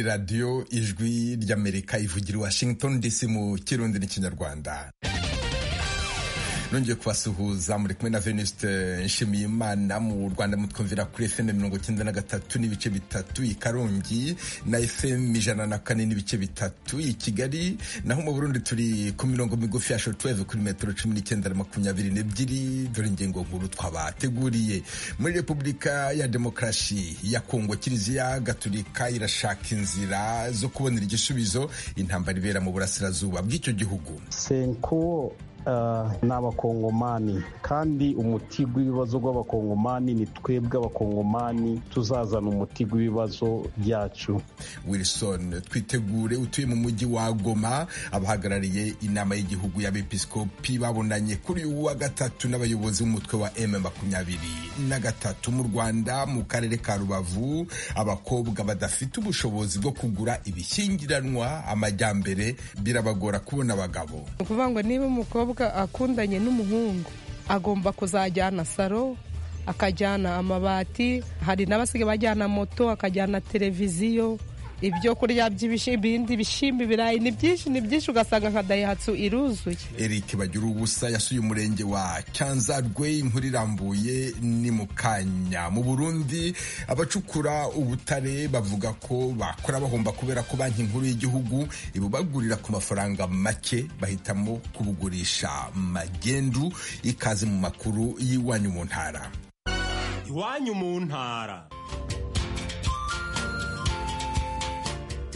radiyo ijwi ry'amerika ivugira i washington dc mu kirundi n'ikinyarwanda nongeye kubasuhuza muri kumwe na venuste nshimiyimana mu rwanda mutwumvira kuri fm mirongo icyenda na gatatu n'ibice bitatu i karongi na fm ijana na kane n'ibice bitatu i kigali naho mu burundi turi ku mirongo migufi ya shotweve kuri metero cumi n'icyenda na makumyabiri n'ebyiri dore ingingo nkuru twabateguriye muri repubulika ya demokarasi ya kongo kiliziya gaturika irashaka inzira zo kubonera igisubizo intambara ibera mu burasirazuba bw'icyo gihugu senkuwo ni abakongomani kandi umuti w'ibibazo rw'abakongomani ni twebwe abakongomani tuzazana umuti w'ibibazo byacu wilson twitegure utuye mu mujyi wa goma abahagarariye inama y'igihugu y'abepiskopi babonanye kuri uyu wa gatatu n'abayobozi b'umutwe wa m makumyabiri na gatatu mu rwanda mu karere ka rubavu abakobwa badafite ubushobozi bwo kugura ibishyingiranwa amajyambere birabagora kubona abagabo ni ukuvuga ngo niba umukobwa akundanye n'umuhungu agomba kuzajyana saro akajyana amabati hari n'abasigaye bajyana moto akajyana televiziyo ibyo kurya by'ibindi bishyimbo ibirayi ni byinshi ni byinshi ugasanga nka dayihatsu iruzuye eric bagira ubusa yasuye umurenge wa cyanzarwe inkuru irambuye ni mu kanya mu burundi abacukura ubutare bavuga ko bakora bahomba kubera ko banki nkuru y'igihugu ibubagurira ku mafaranga make bahitamo kubugurisha magendu ikaze mu makuru y'iwanyu mu ntara iwanyu mu ntara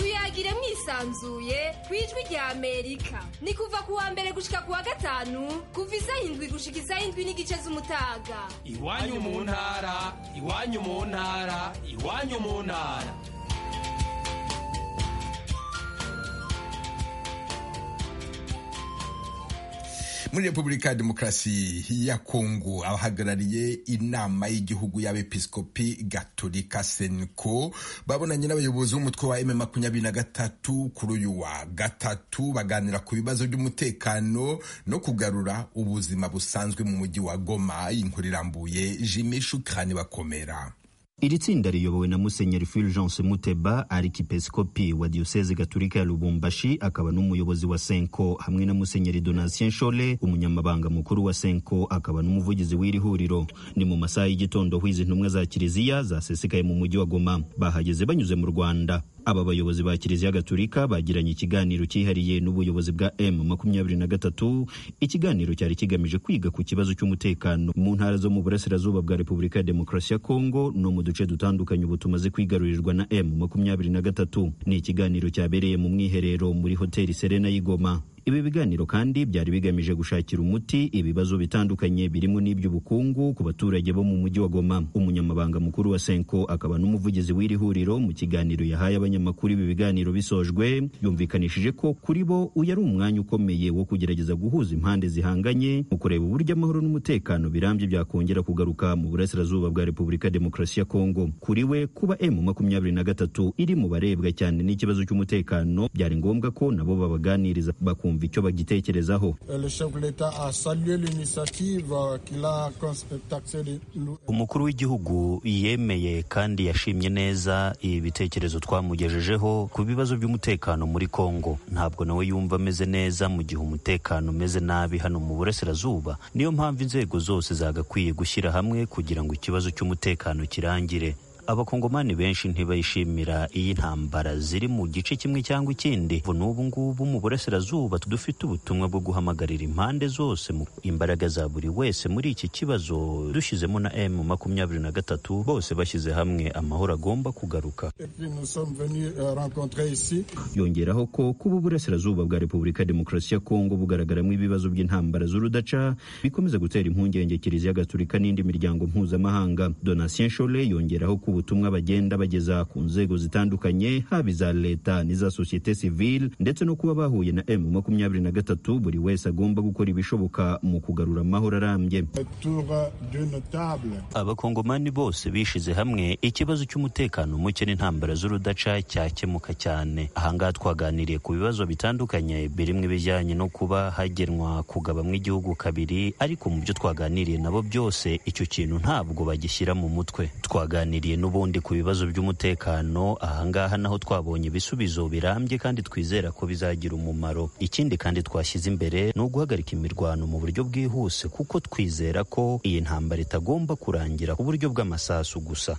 tuyagire mwisanzuye ku ijwi rya amerika ni kuva ku wa mbere gushika ku wa gatanu kuva isaha indwi gushika isaha indwi n'igice z'umutaga iwanyu mu ntara iwanyu mu ntara iwanyu mu ntara muri repubulika ya demokarasi ya kongo abahagarariye inama y'igihugu y'abepiskopi gatolika senko babonanye n'abayobozi b'umutwe wa m makumyabiri na gatatu kuri uyu wa gatatu baganira ku bibazo by'umutekano no kugarura ubuzima busanzwe mu mujyi wa goma inkuru irambuye jimi shukani bakomera iri tsinda riyobowe na musenyeri fulgence muteba arikipeskopi wa diyoseze gaturika ya lubumbashi akaba n'umuyobozi wa senko hamwe na musenyeri donatien nshole umunyamabanga mukuru wa senko akaba n'umuvugizi w'iri huriro ni mu masaha y'igitondo aho izi ntumwa za kiliziya zasesekaye mu mujyi wa goma bahageze banyuze mu rwanda aba bayobozi ba kiliziya gaturika bagiranye ikiganiro cyihariye n'ubuyobozi bwa m makumyabiri na gatatu ikiganiro cyari kigamije kwiga ku kibazo cy'umutekano mu ntara zo mu burasirazuba bwa repubulika ya demokarasi ya kongo no mu duce dutandukanye ubu tumaze kwigarurirwa na m makumyabiri na gatatu ni ikiganiro cyabereye mu mwiherero muri hoteli serena y'igoma ibi biganiro kandi byari bigamije gushakira umuti ibibazo bitandukanye birimo n'iby'ubukungu ku baturage bo mu mujyi wa goma umunyamabanga mukuru wa senko akaba n'umuvugizi w'iri huriro mu kiganiro yahaye abanyamakuru ibi biganiro bisojwe yumvikanishije ko kuri bo uyu ari umwanya ukomeye wo kugerageza guhuza impande zihanganye mu kureba uburyo amahoro n'umutekano birambye byakongera kugaruka mu burasirazuba bwa repubulika demokarasi ya kongo kuri we kuba m makumyabiri na gatatu iri mu barebwa cyane n'ikibazo cy'umutekano byari ngombwa ko nabo babaganiriza bakumva bakumva icyo bagitekerezaho umukuru w'igihugu yemeye kandi yashimye neza ibitekerezo twamugejejeho ku bibazo by'umutekano muri kongo ntabwo nawe yumva ameze neza mu gihe umutekano umeze nabi hano mu burasirazuba niyo mpamvu inzego zose zagakwiye gushyira hamwe kugira ngo ikibazo cy'umutekano kirangire abakongomani benshi ntibishimira iyi ntambara ziri mu gice kimwe cyangwa ikindi n'ubu ngubu mu burasirazuba dufite ubutumwa bwo guhamagarira impande zose mu imbaraga za buri wese muri iki kibazo dushyizemo na m makumyabiri na gatatu bose bashyize hamwe amahoro agomba kugaruka yongeraho ko kuba uburasirazuba bwa repubulika demokarasi ya kongo bugaragaramo ibibazo by'intambara z'urudaca bikomeza gutera impungenge kiliziya gaturika n'indi miryango mpuzamahanga donatien shole yongeraho ko ubutumwa bagenda bageza ku nzego zitandukanye haba iza leta n'iza sosiyete sivile ndetse no kuba bahuye na m makumyabiri na gatatu buri wese agomba gukora ibishoboka mu kugarura amahoro arambye abakongomani bose bishize hamwe ikibazo cy'umutekano muke n'intambara z'urudaca cyakemuka cyane ahangaha twaganiriye ku bibazo bitandukanye birimo ibijyanye no kuba hagenwa kugabamwo igihugu kabiri ariko mu byo twaganiriye nabo byose icyo kintu ntabwo bagishyira mu mutwe twaganiriye n'ubundi ku bibazo by'umutekano ahangaha naho twabonye ibisubizo birambye kandi twizera ko bizagira umumaro ikindi kandi twashyize imbere ni uguhagarika imirwano mu buryo bwihuse kuko twizera ko iyi ntambara itagomba kurangira ku buryo bw'amasasu gusa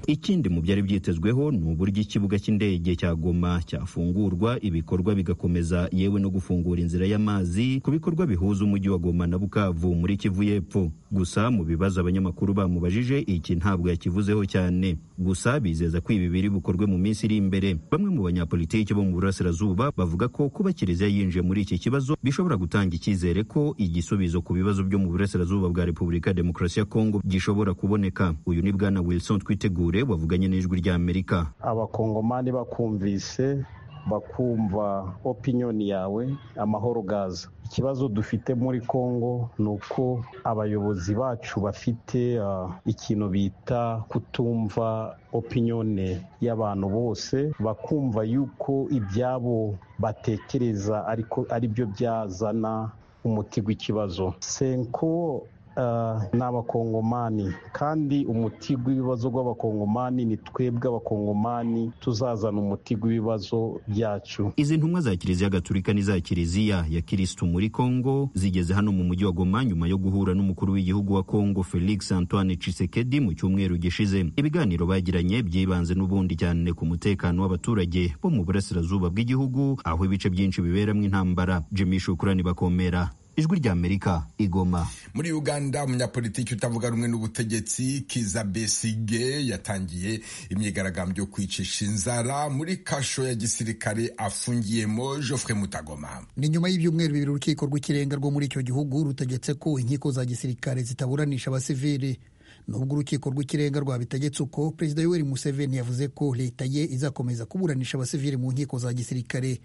ikindi mu byari byitezweho ni uburyo ikibuga cy'indege cya goma cyafungurwa ibikorwa bigakomeza yewe no gufungura inzira y'amazi ku bikorwa bihuza umujyi wa goma na bukavu muri kivu y'epfo gusa mu bibazo abanyamakuru bamubajije iki ntabwo yakivuzeho cyane gusa bizeza ko ibi biri bukorwe mu minsi iri imbere bamwe mu banyapolitiki bo mu burasirazuba bavuga ko kuba kiliziya yinjiye muri iki kibazo bishobora gutanga icyizere ko igisubizo ku bibazo byo mu burasirazuba bwa repubulika ya demokarasi ya kongo gishobora kuboneka uyu ni bwana wilson twitegure wavuganye n'ijwi ry'amerika abakongomani bakumvise bakumva opiniyoni yawe amahoro gaza ikibazo dufite muri congo ni uko abayobozi bacu bafite uh, ikintu bita kutumva opiniyone y'abantu bose bakumva yuko ibyabo batekereza ariko ari byo byazana umuti w'ikibazo senko ni abakongomani kandi umuti w'ibibazo rw'abakongomani ni twebwe abakongomani tuzazana umuti w'ibibazo byacu izi ntumwa za kiliziya gaturika n'iza kiliziya ya kirisitu muri kongo zigeze hano mu mujyi wa goma nyuma yo guhura n'umukuru w'igihugu wa kongo felix antoine cisekedi mu cyumweru gishize ibiganiro bagiranye byibanze n'ubundi cyane ku mutekano w'abaturage bo mu burasirazuba bw'igihugu aho ibice byinshi biberamo intambara jimmy shukurani bakomera ijwi rya amerika igoma muri uganda umunyapolitiki utavuga rumwe n'ubutegetsi kiza besige yatangiye imyigaragambyo yo kwicisha inzara muri kasho ya gisirikare afungiyemo joffre mutagoma ni nyuma y'ibyumweru bibiri urukiko rw'ikirenga rwo muri icyo gihugu rutegetse ko inkiko za gisirikare zitaburanisha abasivili nubwo urukiko rw'ikirenga rwabitegetse uko perezida yoweri museveni yavuze ko leta ye izakomeza kuburanisha abasivili mu nkiko za gisirikare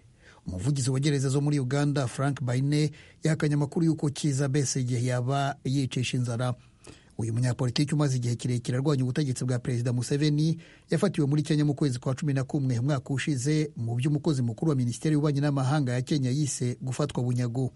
umuvugizi wa gereza zo muri uganda frank baine yahakanye amakuru y'uko kiza besigye yaba yicisha inzara uyu munyapolitiki umaze igihe kirekire arwanya ubutegetsi bwa perezida museveni yafatiwe muri kenya mu kwezi kwa cumi na kumwe umwaka ushize mu by'umukozi mukuru wa minisiteri y'ububanyi n'amahanga ya kenya yise gufatwa bunyago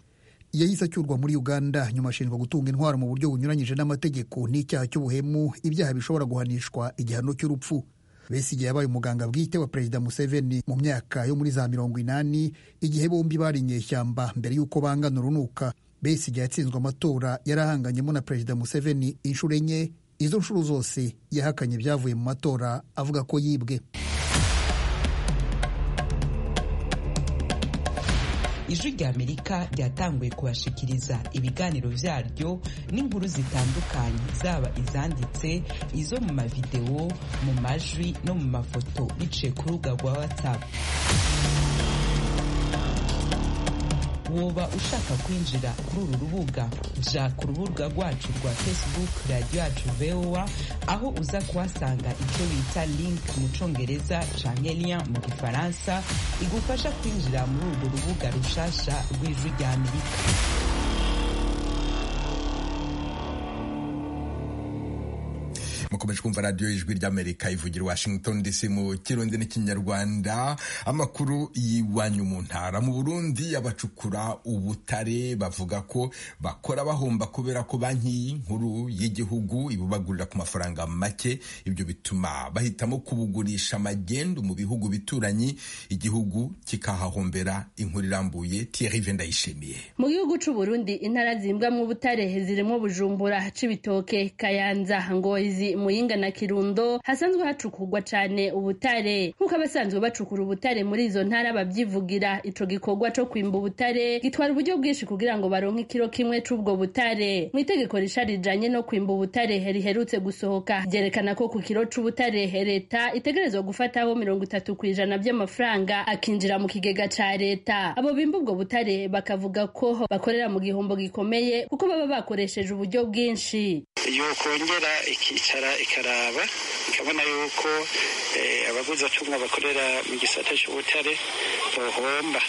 yahise acyurwa muri uganda nyuma ashinjwa gutunga intwaro mu buryo bunyuranyije n'amategeko n'icyaha cy'ubuhemu ibyaha bishobora guhanishwa igihano cy'urupfu besigye yabaye umuganga bwite wa perezida museveni mu myaka yo muri za mirongo inani igihe bombi bari inyeshyamba mbere y'uko bangana urunuka besigye yatsinzwe amatora yarahanganyemo na perezida museveni inshuro enye izo nshuro zose yahakanye ibyavuye mu matora avuga ko yibwe ijwi ry'amerika ryatanguye kubashikiriza ibiganiro byaryo n'inkuru zitandukanye zaba izanditse izo mu mavidewo mu majwi no mu mafoto biciye ku rubuga rwa watsapu woba ushaka kwinjira kuri uru rubuga jya ku rubuga rwacu rwa facebook radiyo yacu vowa aho uza kuhasanga icyo bita link mu cyongereza canke lien mu gifaransa igufasha kwinjira muri urwo rubuga rushasha rw'ijwi rya amerika mukomeje kumva radiyo y'ijwi ry'amerika ivugira washington dc mu kirundi n'ikinyarwanda amakuru y'iwanyu mu ntara mu burundi abacukura ubutare bavuga ko bakora bahomba kubera ko banki nkuru y'igihugu ibubagurira ku mafaranga make ibyo bituma bahitamo kubugurisha magendu mu bihugu bituranyi igihugu kikahahombera inkuru irambuye thierry vendayishimiye mu gihugu c'uburundi intara zimbwamwo ubutare zirimo bujumbura cibitoke kayanza ngozi muyinga na kirundo hasanzwe hacukurwa cyane ubutare nk'uko abasanzwe bacukura ubutare muri izo ntara babyivugira ico gikorwa co kwimba ubutare gitwara uburyo bwinshi kugira ngo baronke ikiro kimwe c'ubwo butare mu itegeko risha rijanye no kwimba ubutare riherutse gusohoka ryerekana ko ku kiro c'ubutare leta itegerezwa gufataho mirongo itatu ku ijana by'amafaranga akinjira mu kigega ca leta abo bimba ubwo butare bakavuga ko bakorera mu gihombo gikomeye kuko baba bakoresheje uburyo bwinshi iyo kongera ikicara ikaraba ikabona yuko abaguzi acumwa bakorera mu gisata cy'ubutare bohomba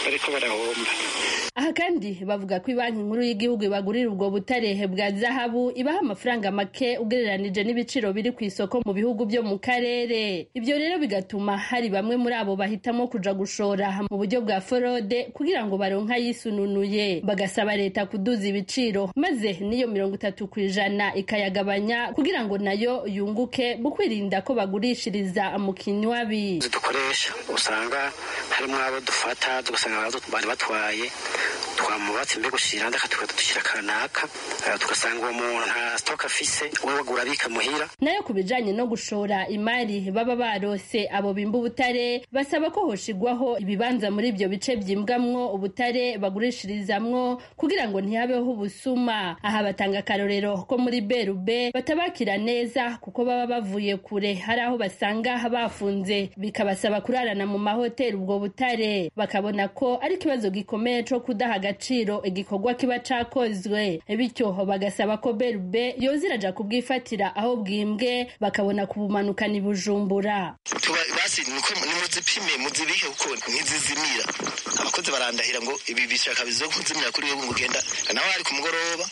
bariko barahomba aha kandi bavuga ko banki nkuru y'igihugu ibagurira ubwo butarehe bwa zahabu ibaha amafaranga make ugereranije n'ibiciro biri ku isoko mu bihugu byo mu karere ibyo rero bigatuma hari bamwe muri abo bahitamo kuja gushora mu buryo bwa forode kugira ngo baronke ayisununuye bagasaba leta kuduza ibiciro maze n'iyo mirongo itatu ku ijana ikayagabanya kugira ngo nayo yunguke mu kwirinda ko bagurishiriza mu kinywabi dukoresha usanga harimo abo dufata tugasanga bari batwaye twamubatse mbega ushira ndakatuka dushyira kanaka eh, tugasanga uwo muntu nta stock afise we bagura bikamuhira nayo ku bijanye no gushora imari baba barose abo bimba ubutare basaba ko hoshigwaho ibibanza muri ibyo bice byimbwamwo ubutare bagurishirizamwo kugira ngo ntihabeho ubusuma aha batanga akarorero ko muri berube batabakira neza kuko baba bavuye kure hari aho basanga bafunze bikabasaba kurarana mu mahoteli ubwo butare bakabona ko ari ikibazo gikomeye co kudaha agaciro igikorwa kiba cakozwe bityo bagasaba ko berube yoza iraja kubwifatira aho bwimbwe bakabona kubumanukana i bujumbura tuba basi niko nimuzipime muzibike kuko ntizizimira abakozi barandahira ngo ibi bishaka bizo kuzimira kuri wewe ngo ugenda nawe ari ku mugoroba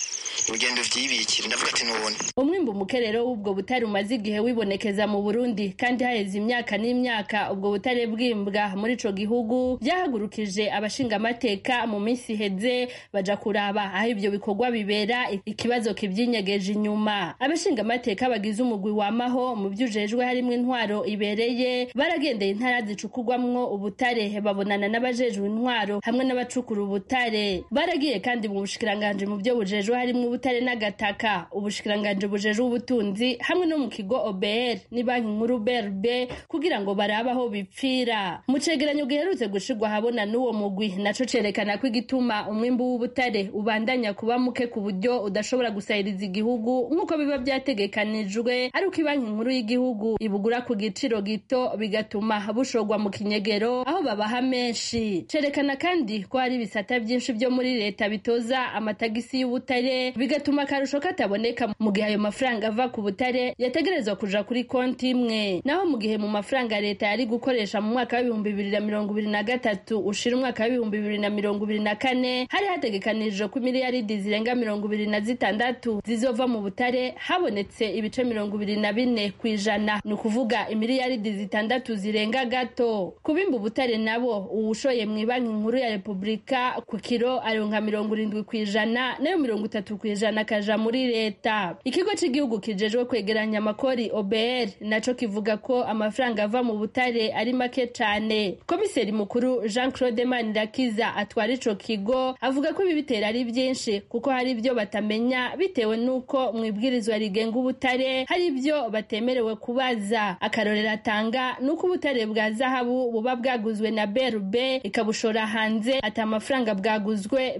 ugenda uvyibikira ndavuga ati nubone umwimbu mukerero w'ubwo butare umaze igihe wibonekeza mu burundi kandi haheze imyaka n'imyaka ubwo butare bwimbwa muri ico gihugu byahagurukije abashingamateka mu minsi iheze baja kuraba aho ivyo bikorwa bibera ikibazo kivyinyegeje inyuma abashingamateka bagize umugwi wamaho mu vyujejwe harimwo intwaro ibereye baragendeye intara zicukurwamwo ubutare babonana n'abajejwe intwaro hamwe n'abacukura ubutare baragiye kandi mu bushikiranganji mu vyo bujejwe harimwo ubutare n'agataka ubushikiranganji bujeje ubutunzi hamwe no mu kigo OBR ni banki nkuru BRB kugira ngo barabe aho bipfira mu cegeranyo giherutse gushirwa ahabona n'uwo mugwi naco cerekana ko igituma umwimbu w'ubutare ubandanya kuba muke ku buryo udashobora gusahiriza igihugu nk'uko biba vyategekanijwe ari uko banki nkuru y'igihugu ibugura ku giciro gito bigatuma bushorwa mu kinyegero aho babaha menshi cerekana kandi ko hari ibisata vyinshi vyo muri leta bitoza amatagisi y'ubutare bigatuma akarusho kataboneka mu gihe ayo mafaranga ava ku butare yategerezwa kuja kuri konti imwe naho mu gihe mu mafaranga leta yari gukoresha mu mwaka w'ibihumbi bibiri na mirongo ibiri na gatatu ushira umwaka w'ibihumbi bibiri na mirongo ibiri na kane hari hategekanije ko miliyaridi zirenga mirongo ibiri na zitandatu zizova mu butare habonetse ibice mirongo ibiri na bine ku ijana ni ukuvuga imiliyaridi zitandatu zirenga gato kubimba ubutare nabo uwushoye mu ibanki nkuru ya repubulika ku kiro aronka mirongo irindwi ku ijana nayo mirongo itatu gatatu kw'ijana kaja muri leta ikigo c'igihugu kijejwe kwegeranya amakori OBR naco kivuga ko amafaranga ava mu butare ari make cane komiseri mukuru Jean Claude Manirakiza atwara ico kigo avuga ko ibi bitera ari vyinshi kuko hari ivyo batamenya bitewe n'uko mu ibwirizwa rigenga ubutare hari ivyo batemerewe kubaza akarorero atanga nuko ubutare bwa zahabu buba bwaguzwe na BRB ikabushora hanze ati amafaranga bwaguzwe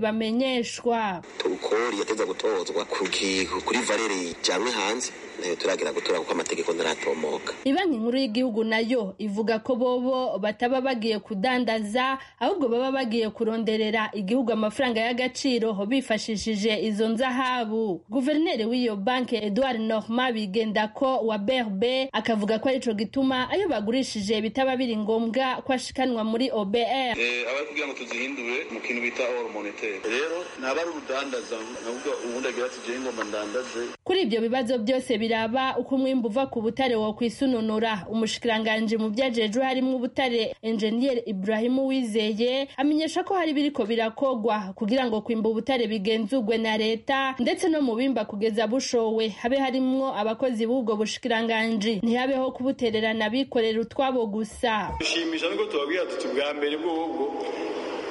bamenyeshwa turukori yateza gutozwa kuri valeri ijyanwe hanze nayo turagira gutora kuko amategeko ntaratomoka ibanki nkuru y'igihugu nayo ivuga ko bobo bataba bagiye kudandaza ahubwo baba bagiye kuronderera igihugu amafaranga y'agaciro bifashishije izo nzahabu guverineri w'iyo banki edouard norma bigenda ko wa berbe akavuga ko arico gituma ayo bagurishije bitaba biri ngombwa ko ashikanwa muri obr abari kugira ngo tuzihindure mu kintu bita oro monetaire rero ni abari urudandaza navuga ubundi agira ati jewe ngomba ndandaze kuri ibyo bibazo byose biraba uko umwimbu uva ku butare wo kwisununura umushikiranganji mu byajejwe harimo ubutare enjeniyeri Ibrahimu Wizeye amenyesha ko hari biriko birakogwa kugira ngo kwimba ubutare bigenzurwe na leta ndetse no mu bimba kugeza bushowe habe harimwo abakozi b'ubwo bushikiranganji ntihabeho kubutererana bikorera utwabo gusa dushimisha nuko tubabwira tuti bwa mbere bwobwo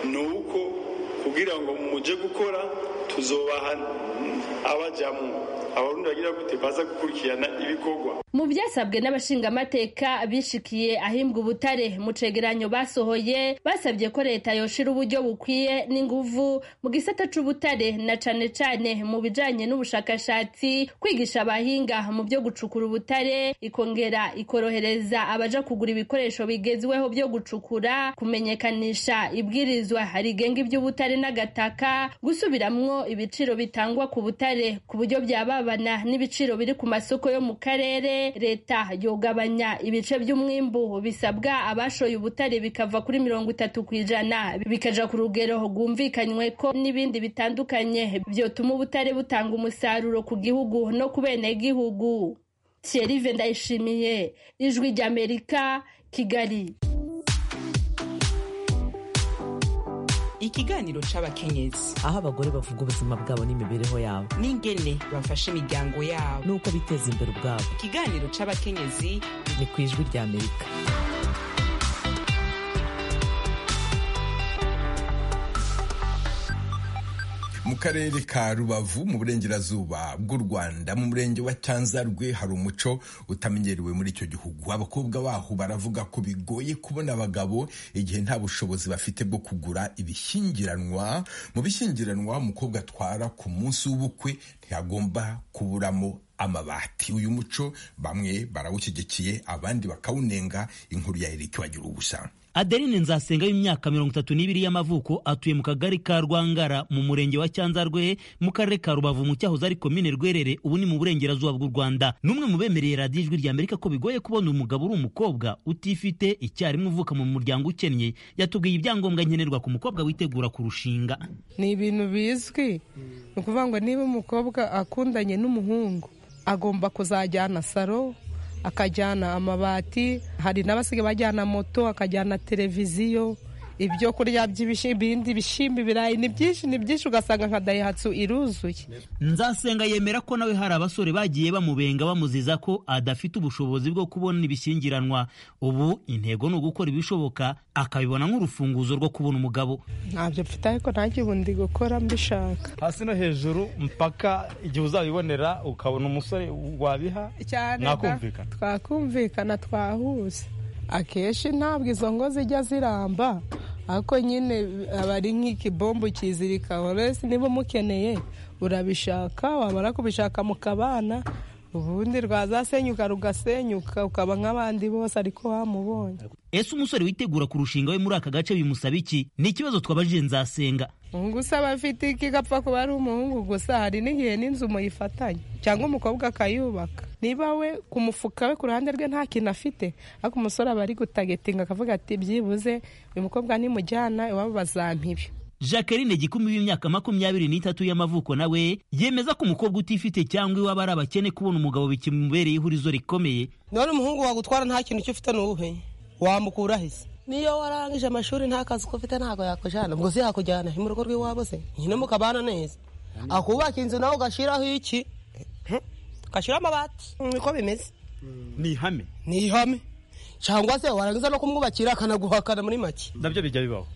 ni uko kugira ngo muje gukora tuzobaha abajamwo abarundi bagira gute baza gukurikirana ibikorwa mu byasabwe n'abashingamateka bishikiye ahimbwa ubutare mu cegeranyo basohoye basabye ko leta yoshira uburyo bukwiye n'inguvu mu gisata c'ubutare na cane cane mu bijanye n'ubushakashatsi kwigisha abahinga mu byo gucukura ubutare ikongera ikorohereza abaja kugura ibikoresho bigezweho byo gucukura kumenyekanisha ibwirizwa rigenga iby'ubutare n'agataka gusubiramwo ibiciro bitangwa ku butare ku buryo byababana n'ibiciro biri ku masoko yo mu karere leta yogabanya ibice by'umwimbu bisabwa abashoye ubutare bikava kuri mirongo itatu ku ijana bikaja ku rugero rwumvikanywe ko n'ibindi bitandukanye byotuma ubutare butanga umusaruro ku gihugu no ku benegihugu Thierry ndayishimiye ijwi ry'amerika kigali ikiganiro c'abakenyezi aho abagore bavuga ubuzima bwabo n'imibereho yabo n'ingene bafasha imiryango yabo n'uko biteza imbere ubwabo ikiganiro c'abakenyezi ni ku ijwi ry'amerika mu karere ka rubavu mu burengerazuba bw'u rwanda mu murenge wa cyanzarwe hari umuco utamenyerewe muri icyo gihugu abakobwa baho baravuga ko bigoye kubona abagabo igihe nta bushobozi bafite bwo kugura ibishyingiranwa mu bishyingiranwa umukobwa atwara ku munsi w'ubukwe ntiyagomba kuburamo amabati uyu muco bamwe barawushyigikiye abandi bakawunenga inkuru ya erike wagira ubusa adeline nzasenga w'imyaka mirongo itatu n'ibiri y'amavuko atuye mu kagari ka rwangara mu murenge wa cyanzarwe mu karere ka rubavu mu cyahoze ari komine rwerere ubu ni mu burengerazuba bw'u rwanda n'umwe mu bemereye radiyo ijwi rya amerika ko bigoye kubona umugabo uri umukobwa utifite icyarimwe uvuka mu muryango ukennye yatubwiye ibyangombwa nkenerwa ku mukobwa witegura kurushinga ni ibintu bizwi ni ukuvuga ngo niba umukobwa akundanye n'umuhungu agomba kuzajyana saro akajyana amabati hari n'abasigaye bajyana moto akajyana televiziyo ibyo kurya by'ibindi bishyimbo ibirayi ni byinshi ni byinshi ugasanga nka dayihatsu iruzuye nzasenga yemera ko nawe hari abasore bagiye bamubenga bamuziza ko adafite ubushobozi bwo kubona ibishyingiranwa ubu intego ni ugukora ibishoboka akabibona nk'urufunguzo rwo kubona umugabo ntabyo mfite ariko ntajye ubundi gukora mbishaka hasi no hejuru mpaka igihe uzabibonera ukabona umusore wabiha mwakumvikana twakumvikana twahuse akenshi ntabwo izo ngo zijya ziramba ariko nyine aba ari nk'ikibombo kizirika wese niba umukeneye urabishaka wamara kubishaka mu kabana ubundi rwazasenyuka rugasenyuka ukaba nk'abandi bose ariko wamubonye ese umusore witegura kurushinga we muri aka gace bimusaba iki ni ikibazo twabajije nzasenga umuhungu usaba afite iki gapfa kuba ari umuhungu gusa hari n'igihe n'inzu muyifatanye cyangwa umukobwa akayubaka niba we ku mufuka we ku ruhande rwe nta kintu afite ariko umusore aba ari gutagetinga akavuga ati byibuze uyu mukobwa nimujyana iwabo bazampibe jacqueline gikumi w'imyaka makumyabiri n'itatu y'amavuko nawe yemeza ko umukobwa utifite cyangwa iwaba ari abakene kubona umugabo bikimubereye ihurizo rikomeye none umuhungu wagutwara nta kintu icyo ufite ni uwuhe wamukura hisi niyo warangije amashuri nta kazi ko ufite ntabwo yakujyana ubwo si yakujyana mu rugo rw'iwabo se nyine mukabana neza akubaka inzu nawe ugashyiraho iki ugashyiraho amabati niko bimeze ni ihame ni ihame cyangwa se warangiza no kumwubakira akanaguhakana muri make nabyo bijya bibaho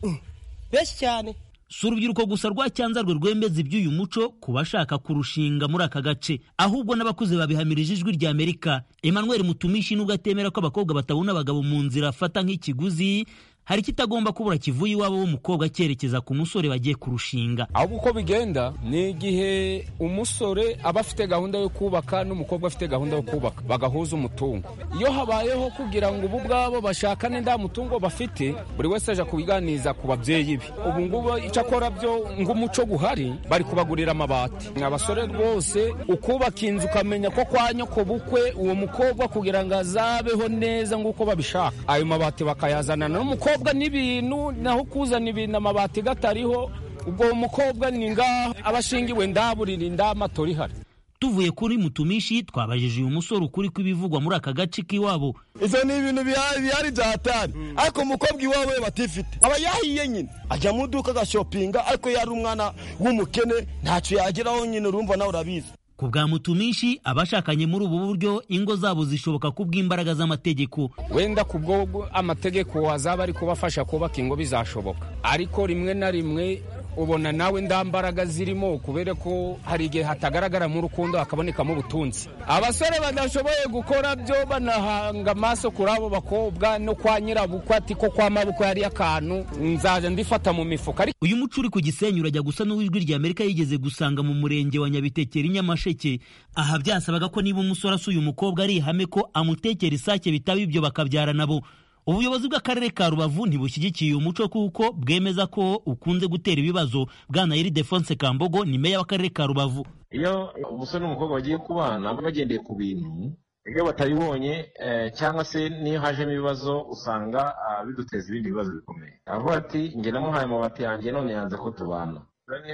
benshi cyane si urubyiruko gusa rwa cyanzarwe rwembeza iby'uyu muco ku bashaka kurushinga muri aka gace ahubwo n'abakuze babihamirije ijwi rya amerika emmanuel mutumishi nubwo atemera ko abakobwa batabona abagabo mu nzira afata nk'ikiguzi hari ikitagomba kubura kivuye iwabo w'umukobwa cyerekeza ku musore bagiye kurushinga ahubwo uko bigenda ni igihe umusore aba afite gahunda yo kubaka n'umukobwa afite gahunda yo kubaka bagahuza umutungo iyo habayeho kugira ngo ubu ubwabo bashakane nta mutungo bafite buri wese aje kubiganiza ku babyeyi be ubu ngubu icyo akora byo ng'umuco guhari bari kubagurira amabati abasore rwose ukubaka inzu ukamenya ko kwa nyoko bukwe uwo mukobwa kugira ngo azabeho neza nk'uko babishaka ayo mabati bakayazana n'umukobwa umukobwa n'ibintu naho kuzana ibintu amabati gatariho ubwo umukobwa ni ngaho abashingiwe ndaburira indamatora ihari tuvuye kuri mutumishi twabajije uyu musore ukuri kw'ibivugwa muri aka gace k'iwabo ibyo ni ibintu bihari bya hatari ariko umukobwa iwawe batifite aba yahiye nyine ajya mu iduka agashopinga ariko yari umwana w'umukene ntacyo yageraho nyine urumva nawe urabizi ku bwa mutumishi abashakanye muri ubu buryo ingo zabo zishoboka ku bw'imbaraga z'amategeko wenda ku bwo amategeko azaba ari kubafasha kubaka ingo bizashoboka ariko rimwe na rimwe ubona nawe nda mbaraga zirimo kubera ko hari igihe hatagaragara mu rukundo hakabonekamo ubutunzi abasore badashoboye gukora byo banahanga amaso kuri abo bakobwa no kwa nyirabukwe ati ko kwa mabukwe hari akantu nzajya ndifata mu mifuka uyu muco uri ku gisenyi urajya gusa n'uwijwi rya amerika yigeze gusanga mu murenge wa nyabitekeri nyamasheke aha byasabaga ko niba umusore asuye umukobwa ari ihame ko amutekera isake bitaba ibyo bakabyara nabo ubuyobozi bw'akarere ka rubavu ntibushyigikiye umuco kuko bwemeza ko ukunze gutera ibibazo bwana yiri defonse kambogo ni meya w'akarere ka rubavu iyo umusore n'umukobwa bagiye kubana bagendeye ku bintu iyo batabibonye cyangwa se niyo hajemo ibibazo usanga biduteza ibindi bibazo bikomeye avuga ati njye namuhaye amabati yanjye none yanze ko tubana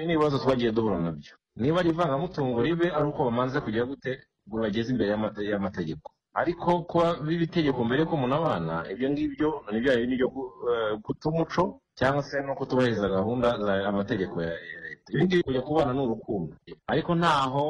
n'ibibazo twagiye duhura nabyo niba ari ivangamutungo ribe ari uko bamanze kujya gute ngo bageze imbere y'amategeko ariko kuba biba itegeko mbere ko umuntu abana ibyo ngibyo ni bya bindi byo guta umuco cyangwa se no kutubahiriza gahunda za amategeko ya leta ibi ngibi kujya kubana ni urukundo ariko ntaho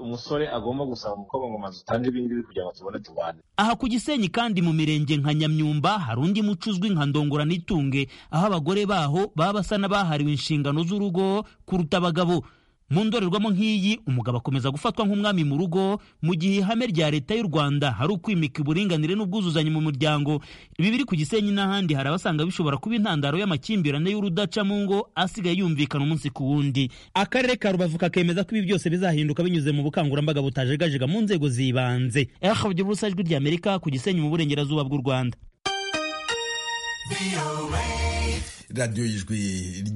umusore agomba gusaba umukobwa ngo maze utange ibi ngibi kugira ngo tubone tubane aha ku gisenyi kandi mu mirenge nka nyamyumba hari undi muco uzwi nka ndongora n'itunge aho abagore baho baba basa n'abahariwe inshingano z'urugo kuruta abagabo mu ndorerwamo nk'iyi umugabo akomeza gufatwa nk'umwami mu rugo mu gihe ihame rya leta y'u rwanda hari ukwimika uburinganire n'ubwuzuzanye mu muryango ibi biri ku gisenyi n'ahandi hari abasanga bishobora kuba intandaro y'amakimbirane y'urudaca mu ngo asigaye yumvikana umunsi ku wundi akarere ka rubavu kakemeza ko ibi byose bizahinduka binyuze mu bukangurambaga butajegajega mu nzego zibanze rfw ubusa ijwi rya amerika ku gisenyi mu burengerazuba bw'u rwanda radiyo y'ijwi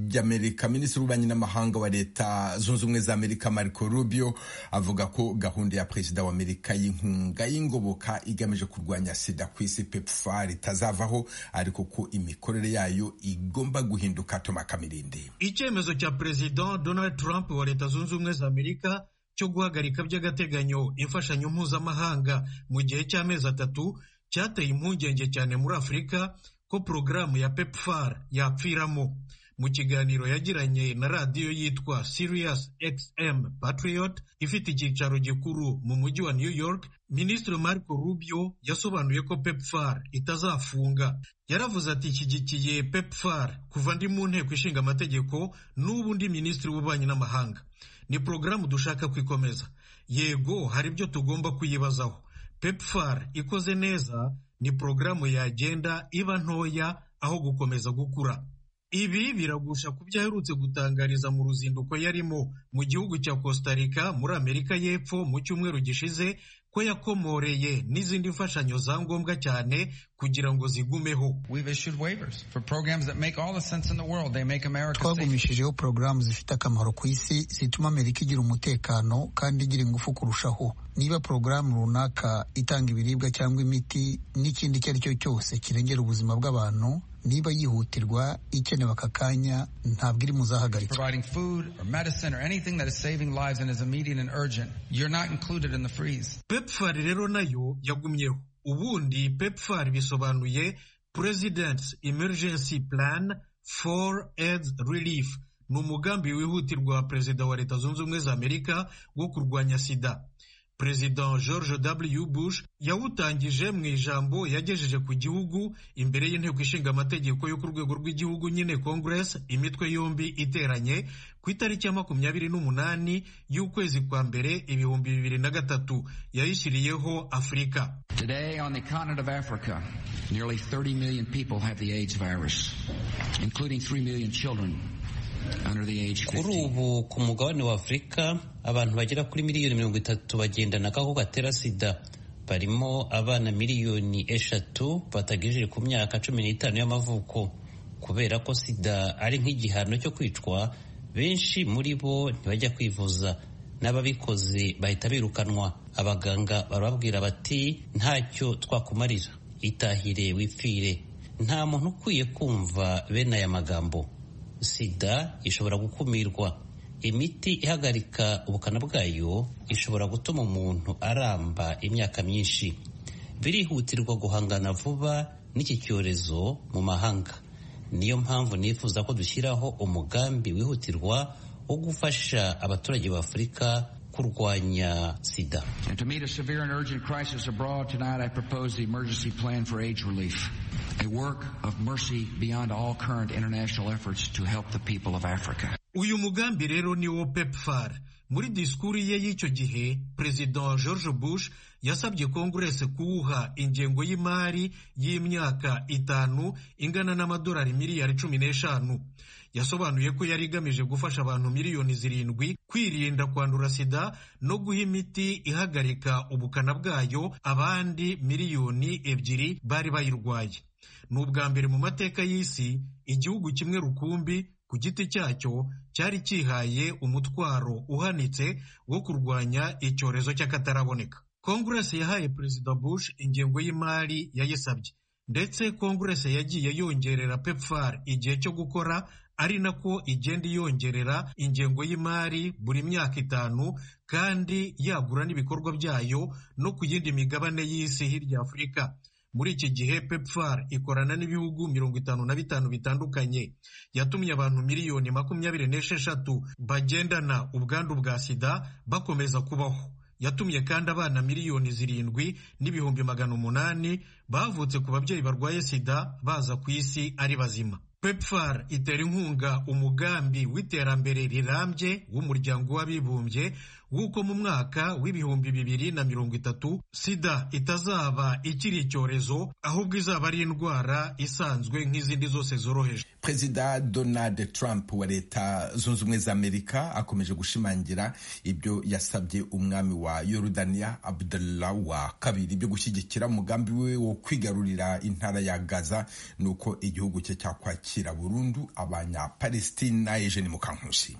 ry'amerika minisitiri w'ububanyi n'amahanga wa leta zunze ubumwe za amerika marco rubio avuga ko gahunda ya perezida wa amerika y'inkunga y'ingoboka igamije kurwanya sida ku isi pepfar itazavaho ariko ko imikorere yayo igomba guhinduka toma kamirindi icyemezo cya perezida donald trump wa leta zunze ubumwe za amerika cyo guhagarika by'agateganyo imfashanyo mpuzamahanga mu gihe cy'amezi atatu cyateye impungenge cyane muri afurika ko porogaramu ya pepfar yapfiramo mu kiganiro yagiranye na radiyo yitwa Sirius XM Patriot ifite icyicaro gikuru mu mujyi wa New York Minisitiri Marco Rubio yasobanuye ko pepfar itazafunga yaravuze ati ishyigikiye pepfar kuva ndi mu nteko ishinga amategeko n'ubu ndi minisitiri w'ububanyi n'amahanga ni porogaramu dushaka kwikomeza yego hari ibyo tugomba kuyibazaho pepfar ikoze neza ni porogaramu yagenda iba ntoya aho gukomeza gukura ibi biragusha ku byo aherutse gutangariza mu ruzinduko yarimo mu gihugu cya costa rica muri amerika y'epfo mu cyumweru gishize ko yakomoreye n'izindi mfashanyo za ngombwa cyane kugira ngo zigumeho twagumishijeho porogaramu zifite akamaro ku isi zituma amerika igira umutekano kandi igira ingufu kurushaho niba porogaramu runaka itanga ibiribwa cyangwa imiti n'ikindi icyo ari cyo cyose kirengera ubuzima bw'abantu niba yihutirwa ikenewe aka kanya ntabwo iri mu zahagaritswe pepfar rero nayo yagumyeho ubundi pepfar bisobanuye presidents emergency plan for aids relief ni umugambi wihutirwa wa perezida wa leta zunze ubumwe za amerika wo kurwanya sida perezida george w bush yawutangije mu ijambo yagejeje ku gihugu imbere y'inteko ishinga amategeko yo ku rwego rw'igihugu nyine congress imitwe yombi iteranye ku itariki ya makumyabiri n'umunani y'ukwezi kwa mbere ibihumbi bibiri na gatatu yayishyiriyeho afurika Today, on the continent of Africa, nearly 30 million people have the AIDS virus, including 3 million children under the age of kuri ubu ku mugabane wa afurika abantu bagera kuri miliyoni mirongo itatu bagendana agakoko gatera sida barimo abana miliyoni eshatu batagejeje ku myaka cumi n'itanu y'amavuko kubera ko sida ari nk'igihano cyo kwicwa benshi muri bo ntibajya kwivuza n'ababikoze bahita birukanwa abaganga barababwira bati ntacyo twakumarira itahire wipfire nta muntu ukwiye kumva bene aya magambo sida ishobora gukumirwa imiti ihagarika ubukana bwayo ishobora gutuma umuntu aramba imyaka myinshi birihutirwa guhangana vuba n'iki cyorezo mu mahanga niyo mpamvu nifuza ko dushyiraho umugambi wihutirwa wo gufasha abaturage ba afurika kurwanya sida uyu mugambi rero ni wo pepfar muri disikuru ye y'icyo gihe perezida george bush yasabye konguresi kuwuha ingengo y'imari y'imyaka itanu ingana n'amadolari miliyari cumi n'eshanu yasobanuye ko yari igamije gufasha abantu miliyoni zirindwi kwirinda kwandura sida no guha imiti ihagarika ubukana bwayo abandi miliyoni ebyiri bari bayirwaye ni ubwa mbere mu mateka y'isi igihugu kimwe rukumbi ku giti cyacyo cyari cyihaye umutwaro uhanitse wo kurwanya icyorezo cy'akataraboneka konguresi yahaye perezida bush ingengo y'imari yayisabye ndetse konguresi yagiye yongerera pepfar igihe cyo gukora ari nako igenda iyongerera ingengo y'imari buri myaka itanu kandi yagura n'ibikorwa byayo no ku yindi migabane y'isi hirya afurika muri iki gihe pepfar ikorana n'ibihugu mirongo itanu na bitanu bitandukanye yatumye abantu miliyoni makumyabiri n'esheshatu bagendana ubwandu bwa sida bakomeza kubaho yatumye kandi abana miliyoni zirindwi n'ibihumbi magana umunani bavutse ku babyeyi barwaye sida baza ku isi ari bazima pepfar itera inkunga umugambi w'iterambere rirambye w'umuryango w'abibumbye w'uko mu mwaka w'ibihumbi bibiri na mirongo itatu sida itazaba ikiri icyorezo ahubwo izaba ari indwara isanzwe nk'izindi zose zoroheje perezida donald trump wa leta zunze ubumwe za amerika akomeje gushimangira ibyo yasabye umwami wa yorudaniya abdullah wa kabiri byo gushyigikira umugambi we wo kwigarurira intara ya gaza nuko igihugu cye cyakwakira burundu abanyapalestina eugene mukankusi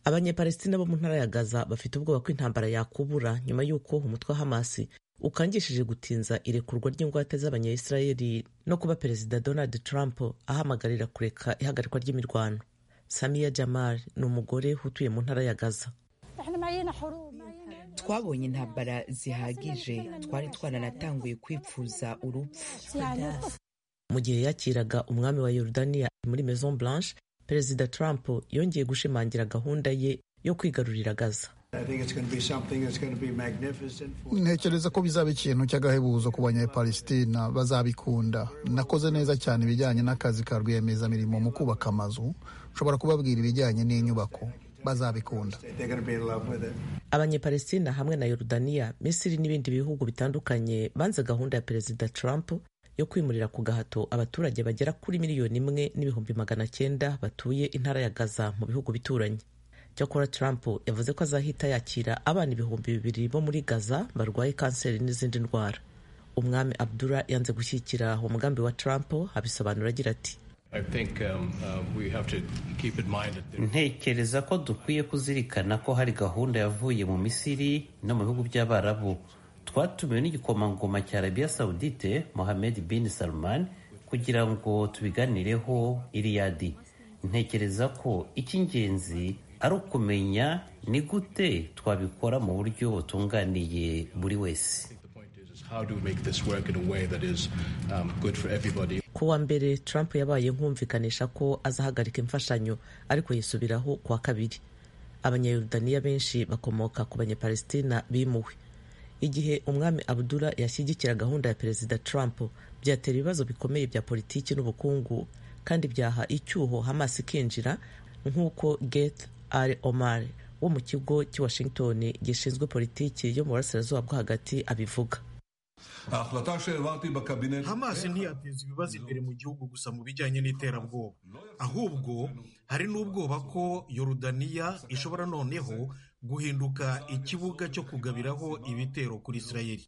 abanyapalestina bo mu ntara ya gaza bafite ubwoba ko intambara yakubura nyuma y'uko umutwe wa hamasi ukangishije gutinza irekurwa ry'ingwate z'abanyayisirayeli no kuba perezida donald trump ahamagarira kureka ihagarikwa ry'imirwano samiya jamal ni umugore utuye mu ntara ya gaza twabonye intambara zihagije twari twaranatanguye kwipfuza urupfu mu gihe yakiraga umwami wa yorudaniya muri maison blanche perezida trump yongeye gushimangira gahunda ye yo kwigarurira gaza ntekereza ko bizaba ikintu cy'agahebuzo ku banyapalestina bazabikunda nakoze neza cyane ibijyanye n'akazi ka rwiyemezamirimo mu kubaka amazu nshobora kubabwira ibijyanye n'inyubako bazabikunda abanyapalestina hamwe na yorudaniya misiri n'ibindi bihugu bitandukanye banze gahunda ya perezida trump yo kwimurira ku gahato abaturage bagera kuri miliyoni imwe n'ibihumbi magana cyenda batuye intara ya gaza mu bihugu bituranyi cyakora trump yavuze ko azahita yakira abana ibihumbi bibiri bo muri gaza barwaye kanseri n'izindi ndwara umwami abdura yanze gushyikira umugambi wa trump abisobanura agira ati ntekereza ko dukwiye kuzirikana ko hari gahunda yavuye mu misiri no mu bihugu by'abarabu twatumiwe n'igikomangoma cya arabiya sawudite mohamed bin salman kugira ngo tubiganireho iriyadi ntekereza ko icy'ingenzi ari ukumenya ni gute twabikora mu buryo butunganiye buri wese ku wa mbere trump yabaye nkumvikanisha ko azahagarika imfashanyo ariko yisubiraho ku wa kabiri abanyayorudaniya benshi bakomoka ku banyapalestina bimuwe igihe umwami abdura yashyigikira gahunda ya perezida trump byatera ibibazo bikomeye bya politiki n'ubukungu kandi byaha icyuho hamas ikinjira nk'uko geth ari omar wo mu kigo cy'i washington gishinzwe politiki yo mu burasirazuba bwo hagati abivuga hamas ntiyateza ibibazo imbere mu gihugu gusa mu bijyanye n'iterabwoba ahubwo hari n'ubwoba ko yorudaniya ishobora noneho guhinduka ikibuga cyo kugabiraho ibitero kuri isirayeli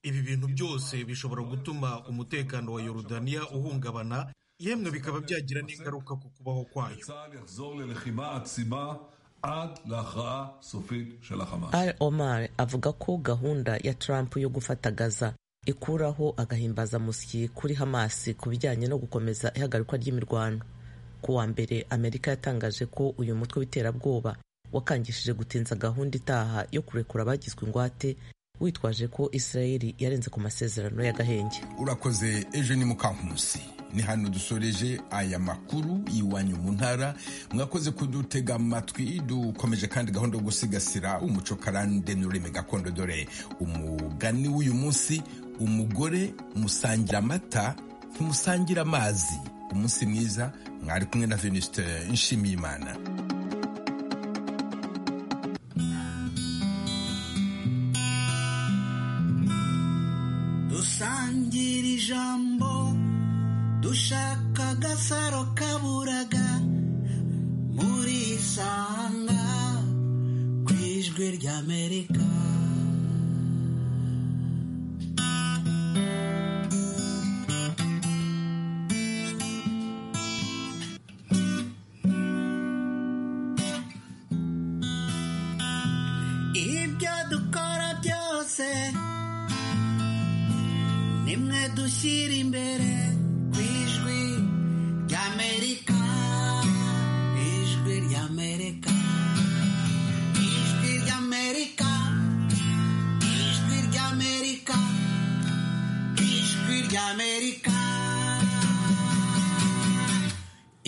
ibi bintu byose bishobora gutuma umutekano wa yorudaniya uhungabana yemwe bikaba byagira n'ingaruka ku kubaho kwayo al omar avuga ko gahunda ya trump yo gufata gaza ikuraho agahimbazamusyi kuri hamasi ku bijyanye no gukomeza ihagarikwa ry'imirwano ku wa mbere amerika yatangaje ko uyu mutwe w'iterabwoba wakangishije gutinza gahunda itaha yo kurekura abagizwe ingwate witwaje ko israeli yarenze ku masezerano y'agahenge urakoze ejo ni mukankusi ni hano dusoreje aya makuru iwanyu mu ntara mwakoze kudutega amatwi dukomeje kandi gahunda yo gusigasira umuco karande n'ururimi gakondo dore umugani w'uyu munsi umugore musangira amata ntimusangira amazi umunsi mwiza mwari kumwe na venuste nshimiyimana dusangira ijambo dushaka agasaro kaburaga muri isanga ku ijwi ry'amerika dushyira imbere